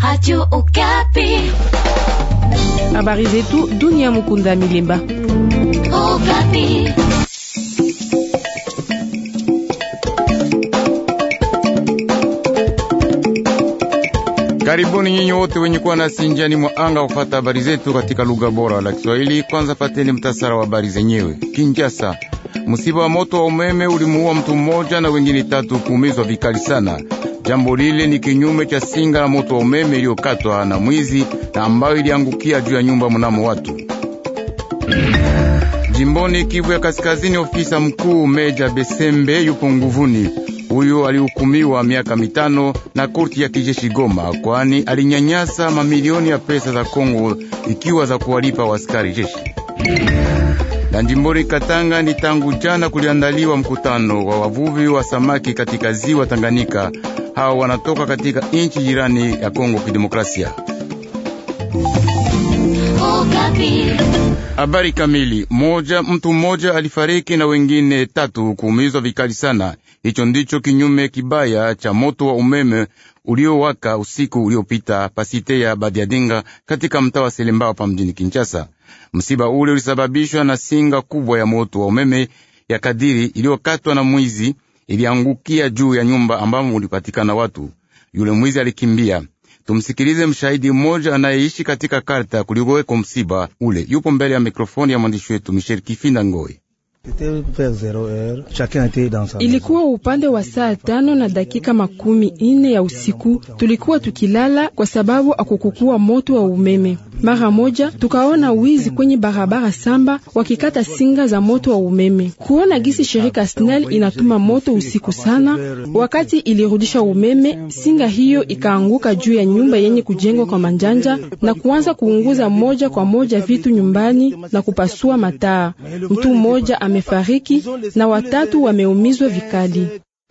Radio Okapi. Habari zetu dunia. Mukunda Milemba. Okapi. Karibuni nyinyi wote wenye kuwa nasi njiani mwa anga kufata habari zetu katika lugha bora la Kiswahili. Kwanza pateni mtasara wa habari zenyewe. Kinshasa, msiba wa moto wa umeme ulimuua mtu mmoja na wengine tatu kuumizwa vikali sana. Jambo lile ni kinyume cha singa la moto wa umeme iliyokatwa na mwizi na ambayo iliangukia juu ya nyumba mnamo watu. Jimboni Kivu ya Kaskazini, ofisa mkuu Meja Besembe yupo nguvuni. Huyu alihukumiwa miaka mitano na korti ya kijeshi Goma, kwani alinyanyasa mamilioni ya pesa za Kongo ikiwa za kuwalipa waskari jeshi. Na jimboni Katanga, ni tangu jana kuliandaliwa mkutano wa wavuvi wa samaki katika ziwa Tanganyika. Hao wanatoka katika nchi jirani ya Kongo Kidemokrasia. Okapi. Habari kamili. Moja, mtu mmoja alifariki na wengine tatu kuumizwa vikali sana. Hicho ndicho kinyume kibaya cha moto wa umeme uliowaka usiku uliopita pasite ya Badiadinga katika mtaa wa Selembao hapa mjini Kinshasa. Msiba ule ulisababishwa na singa kubwa ya moto wa umeme ya kadiri iliyokatwa na mwizi, iliangukia juu ya nyumba ambamo ulipatikana watu. Yule mwizi alikimbia. Tumsikilize mshahidi mmoja anayeishi katika karta kulikoweko msiba ule. Yupo mbele ya mikrofoni ya mwandishi wetu Michel Kifinda Ngoi. Ilikuwa upande wa saa tano na dakika makumi ine ya usiku. Tulikuwa tukilala kwa sababu akukukuwa moto wa umeme. Mara moja tukaona wizi kwenye barabara samba wakikata singa za moto wa umeme. Kuona gisi shirika SNEL inatuma moto usiku sana, wakati ilirudisha umeme, singa hiyo ikaanguka juu ya nyumba yenye kujengwa kwa manjanja na kuanza kuunguza moja kwa moja vitu nyumbani na kupasua mataa. Mtu mmoja amefariki na watatu wameumizwa vikali.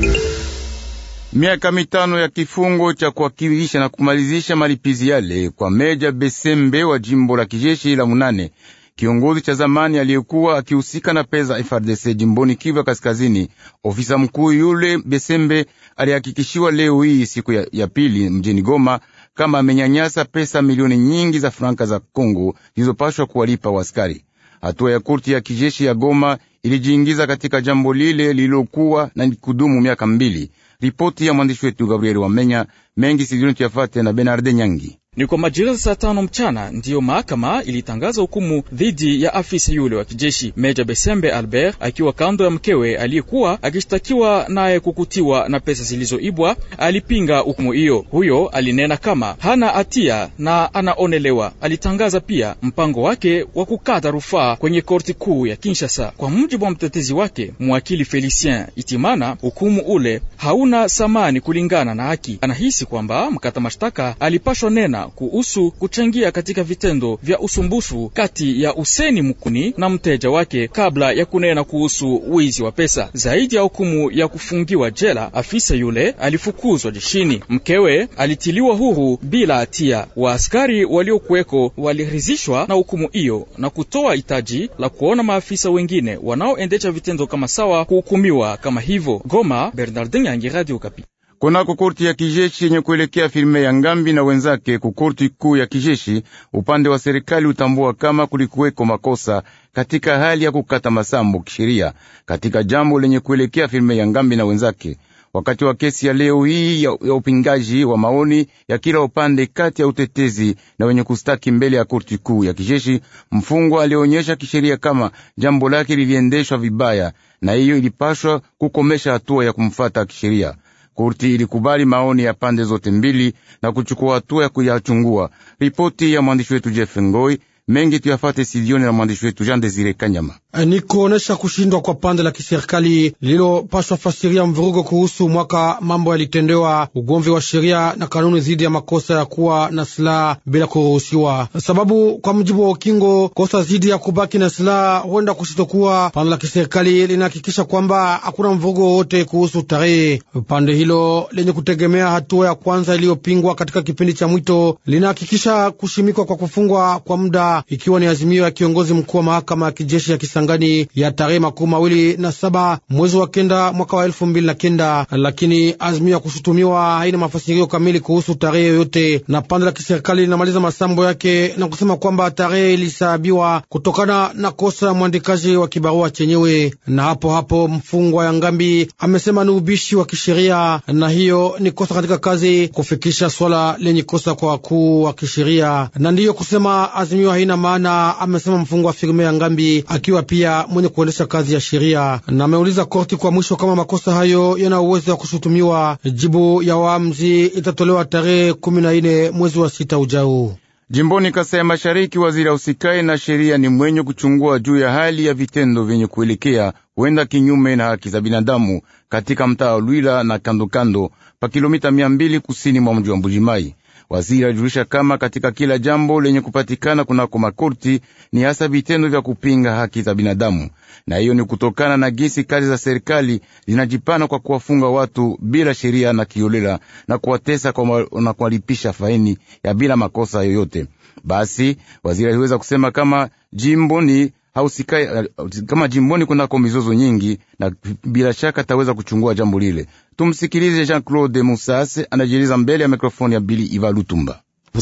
Miaka mitano ya kifungo cha kuwakilisha na kumalizisha malipizi yale kwa Meja Besembe wa jimbo la kijeshi la munane, kiongozi cha zamani aliyekuwa akihusika na pesa FRDC jimboni Kivu ya Kaskazini. Ofisa mkuu yule Besembe alihakikishiwa leo hii siku ya, ya pili mjini Goma kama amenyanyasa pesa milioni nyingi za franka za Kongo zilizopashwa kuwalipa waskari. Hatua ya korti ya kijeshi ya Goma ilijiingiza katika jambo lile lililokuwa na kudumu miaka mbili. Ripoti ya mwandishi wetu Gabriel Wamenya mengi sijioni tuyafate na Benarde Nyangi. Ni kwa majira saa tano mchana ndiyo mahakama ilitangaza hukumu dhidi ya afisa yule wa kijeshi Meja Besembe Albert, akiwa kando ya mkewe aliyekuwa akishtakiwa naye kukutiwa na pesa zilizoibwa. Alipinga hukumu hiyo. Huyo alinena kama hana hatia na anaonelewa. Alitangaza pia mpango wake wa kukata rufaa kwenye korti kuu ya Kinshasa. Kwa mujibu wa mtetezi wake mwakili Felicien Itimana, hukumu ule hauna samani kulingana na haki. Anahisi kwamba mkata mashtaka alipashwa nena kuhusu kuchangia katika vitendo vya usumbufu kati ya Useni Mukuni na mteja wake kabla ya kunena kuhusu wizi wa pesa. Zaidi ya hukumu ya kufungiwa jela, afisa yule alifukuzwa jeshini. Mkewe alitiliwa huru bila hatia. Waaskari waliokuweko walirizishwa na hukumu hiyo na kutoa hitaji la kuona maafisa wengine wanaoendesha vitendo kama sawa kuhukumiwa kama hivyo. Goma, Bernardin Yangi, Radio Okapi. Kunako korti ya kijeshi yenye kuelekea filme ya Ngambi na wenzake ku korti kuu ya kijeshi, upande wa serikali utambua kama kulikuweko makosa katika hali ya kukata masambo kisheria katika jambo lenye kuelekea filme ya Ngambi na wenzake. Wakati wa kesi ya leo hii ya, ya upingaji wa maoni ya kila upande kati ya utetezi na wenye kustaki mbele ya korti kuu ya kijeshi, mfungwa alionyesha kisheria kama jambo lake liliendeshwa vibaya, na hiyo ilipashwa kukomesha hatua ya kumfata kisheria. Korti ilikubali maoni ya pande zote mbili na kuchukua hatua ya kuyachungua. Ripoti ya mwandishi wetu Jeff Ngoi mengi tuyafate sidioni na mwandishi wetu Jean Desire Kanyama. Ni kuonesha kushindwa kwa pande la kiserikali lililopashwa fasiria mvurugo kuhusu mwaka mambo yalitendewa, ugomvi wa sheria na kanuni dhidi ya makosa ya kuwa na silaha bila kuruhusiwa. Sababu kwa mujibu wa ukingo, kosa dhidi ya kubaki na silaha huenda kusitokuwa. Pande la kiserikali linahakikisha kwamba hakuna mvurugo wowote kuhusu tarehe. Pande hilo lenye kutegemea hatua ya kwanza iliyopingwa katika kipindi cha mwito linahakikisha kushimikwa kwa kufungwa kwa muda sheria, ikiwa ni azimio ya kiongozi mkuu wa mahakama ya kijeshi ya Kisangani ya tarehe makumi mawili na saba mwezi wa kenda mwaka wa elfu mbili na kenda. Lakini azimio ya kushutumiwa haina mafasirio kamili kuhusu tarehe yoyote, na pande la kiserikali linamaliza masambo yake na kusema kwamba tarehe ilisahabiwa kutokana na kosa ya mwandikaji wa kibarua chenyewe. Na hapo hapo mfungwa ya Ngambi amesema ni ubishi wa kisheria, na hiyo ni kosa katika kazi kufikisha swala lenye kosa kwa wakuu wa kisheria, na ndiyo kusema azimio haina maana, amesema mfungwa Firme ya Ngambi akiwa pia mwenye kuendesha kazi ya sheria, na ameuliza korti kwa mwisho kama makosa hayo yana uwezo wa kushutumiwa. Jibu ya waamzi itatolewa tarehe kumi na nne mwezi wa sita ujao. Jimboni Kasai ya Mashariki, waziri ausikai na sheria ni mwenye kuchungua juu ya hali ya vitendo vyenye kuelekea huenda kinyume na haki za binadamu katika mtaa wa Lwila na kandokando pa kilomita mia mbili kusini mwa mji wa Mbujimai. Waziri alijulisha kama katika kila jambo lenye kupatikana kunako makorti ni hasa vitendo vya kupinga haki za binadamu, na hiyo ni kutokana na gisi kazi za serikali zinajipana kwa kuwafunga watu bila sheria na kiolela na kuwatesa na kuwalipisha faini ya bila makosa yoyote. Basi waziri aliweza kusema kama jimboni hausikai kama jimboni kunako mizozo nyingi, na bila shaka ataweza kuchungua jambo lile. Tumsikilize Jean Claude Musase anajieleza mbele ya mikrofoni ya Bili Iva Lutumba.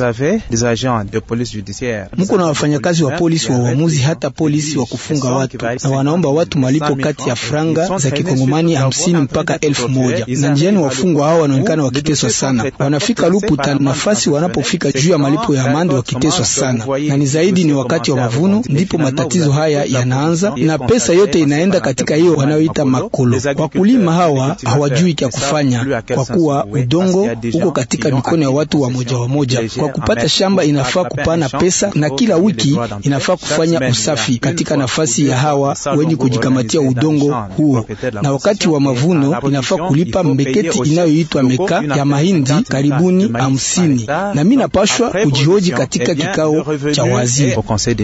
Muko na wafanyakazi wa polisi wa uamuzi hata polisi wa kufunga watu, na wanaomba watu malipo kati ya franga za kikongomani hamsini mpaka elfu moja na njiani wafungwa hao wanaonekana wakiteswa sana. Wanafika Luputa nafasi wanapofika juu ya malipo ya amande wakiteswa sana, na ni zaidi ni wakati wa mavuno ndipo matatizo haya yanaanza, na pesa yote inaenda katika hiyo wanayoita makolo. Wakulima hawa hawajui kya kufanya kwa kuwa udongo uko katika mikono ya watu wa moja wa moja kwa kupata shamba inafaa kupana pesa na kila wiki inafaa kufanya usafi katika nafasi ya hawa wenye kujikamatia udongo huo, na wakati wa mavuno inafaa kulipa mbeketi inayoitwa meka ya mahindi karibuni hamsini. Na mi napashwa kujihoji katika kikao cha waziri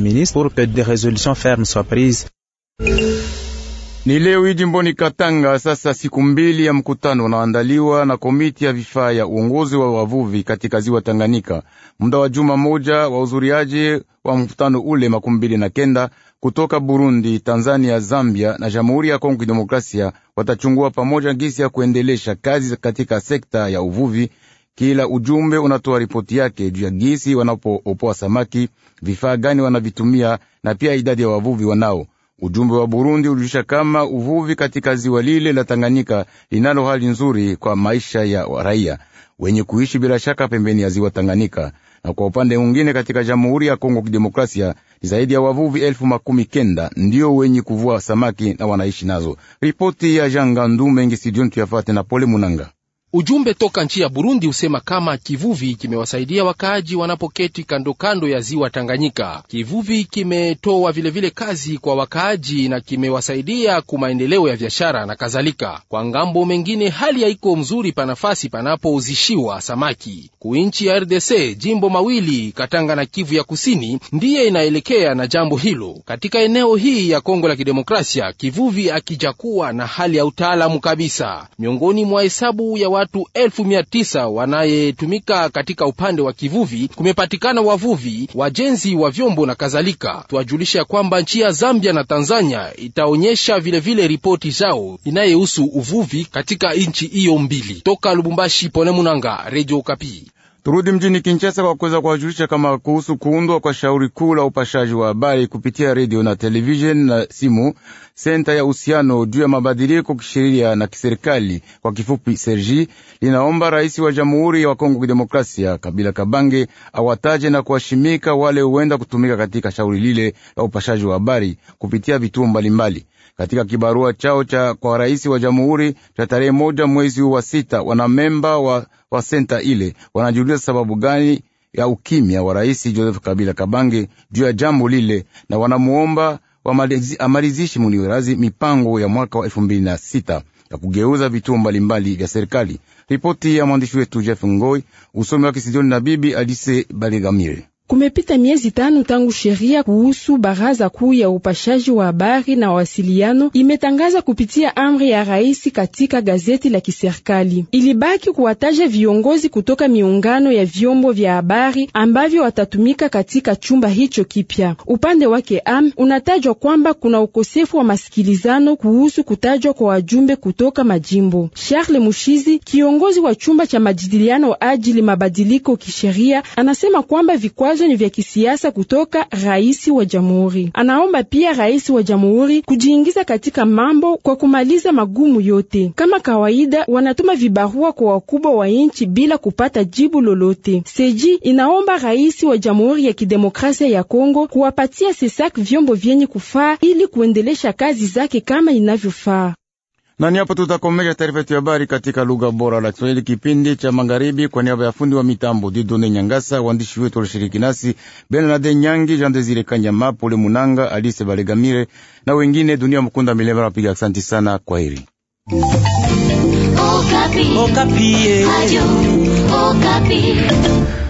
ni leo hii jimboni Katanga. Sasa siku mbili ya mkutano unaoandaliwa na komiti ya vifaa ya uongozi wa wavuvi katika ziwa Tanganyika. Muda wa juma moja wa uzuriaji wa mkutano ule makumi mbili na kenda kutoka Burundi, Tanzania, Zambia na Jamhuri ya Kongo Kidemokrasia watachungua pamoja gisi ya kuendelesha kazi katika sekta ya uvuvi. Kila ujumbe unatoa ripoti yake juu ya gisi wanapoopoa samaki, vifaa gani wanavitumia na pia idadi ya wavuvi wanao Ujumbe wa Burundi ulijulisha kama uvuvi katika ziwa lile la Tanganyika linalo hali nzuri kwa maisha ya raia wenye kuishi bila shaka pembeni ya ziwa Tanganyika. Na kwa upande mwingine, katika Jamhuri ya Kongo Kidemokrasia ni zaidi ya wavuvi elfu makumi kenda ndio wenye kuvua samaki na wanaishi nazo. Ripoti ya Jangandu Mengi Sidioni tuyafate na Pole Munanga. Ujumbe toka nchi ya Burundi usema kama kivuvi kimewasaidia wakaaji wanapoketi kando kando ya ziwa Tanganyika. Kivuvi kimetoa vilevile kazi kwa wakaaji na kimewasaidia ku maendeleo ya biashara na kadhalika. Kwa ngambo mengine, hali haiko mzuri pa nafasi panapouzishiwa samaki ku nchi ya RDC. Jimbo mawili Katanga na Kivu ya Kusini ndiye inaelekea na jambo hilo. Katika eneo hii ya Kongo la Kidemokrasia, kivuvi akijakuwa na hali ya utaalamu kabisa. Miongoni mwa hesabu ya watu elfu mia tisa wanayetumika katika upande wa kivuvi, kumepatikana wavuvi, wajenzi wa vyombo na kadhalika. Tuwajulisha kwamba nchi ya Zambia na Tanzania itaonyesha vilevile ripoti zao inayehusu uvuvi katika nchi hiyo mbili. Toka Lubumbashi, Pole Munanga, Radio Kapi. Turudi mjini Kinshasa kwa kuweza kuwajulisha kama kuhusu kuundwa kwa shauri kuu la upashaji wa habari kupitia redio na televisheni na simu, senta ya uhusiano juu ya mabadiliko kisheria na kiserikali, kwa kifupi Sergi, linaomba rais wa Jamhuri ya Kongo Kidemokrasia Kabila Kabange awataje na kuwashimika wale huenda kutumika katika shauri lile la upashaji wa habari kupitia vituo mbalimbali. Katika kibarua chao cha kwa rais wa jamhuri cha tarehe moja mwezi wa sita, wanamemba wa, wa senta ile wanajiuliza sababu gani ya ukimya wa rais Joseph Kabila Kabange juu ya jambo lile, na wanamuomba amalizishi muniwerazi mipango ya mwaka wa elfu mbili na sita ya kugeuza vituo mbalimbali vya serikali. Ripoti ya mwandishi wetu Jeff Ngoi, usomi wa Kisijoni na bibi Alise Baligamire. Kumepita miezi tano tangu sheria kuhusu baraza kuu ya upashaji wa habari na wasiliano imetangaza kupitia amri ya rais katika gazeti la kiserikali. Ilibaki kuwataja viongozi kutoka miungano ya vyombo vya habari ambavyo watatumika katika chumba hicho kipya. Upande wake am unatajwa kwamba kuna ukosefu wa masikilizano kuhusu kutajwa kwa wajumbe kutoka majimbo. Charles Mushizi, kiongozi wa chumba cha majadiliano ajili mabadiliko kisheria, anasema kwamba vikwazo ni vya kisiasa kutoka rais wa jamhuri. Anaomba pia rais wa jamhuri kujiingiza katika mambo kwa kumaliza magumu yote. Kama kawaida, wanatuma vibarua kwa wakubwa wa nchi bila kupata jibu lolote. Seji inaomba rais wa jamhuri ya kidemokrasia ya Kongo kuwapatia Sesak vyombo vyenye kufaa ili kuendelesha kazi zake kama inavyofaa. Nani hapo tutakomesha taarifa yetu ya habari katika lugha bora la Kiswahili, kipindi cha magharibi. Kwa niaba ya fundi wa mitambo Didone Nyangasa, waandishi wetu walishiriki nasi Bernard Nyangi, Jean Desire Kanyama, Pole Munanga, Alice Balegamire na wengine. Dunia Mkunda Milema napiga asanti sana. Kwa heri. Okapi. Okapi. Radio Okapi.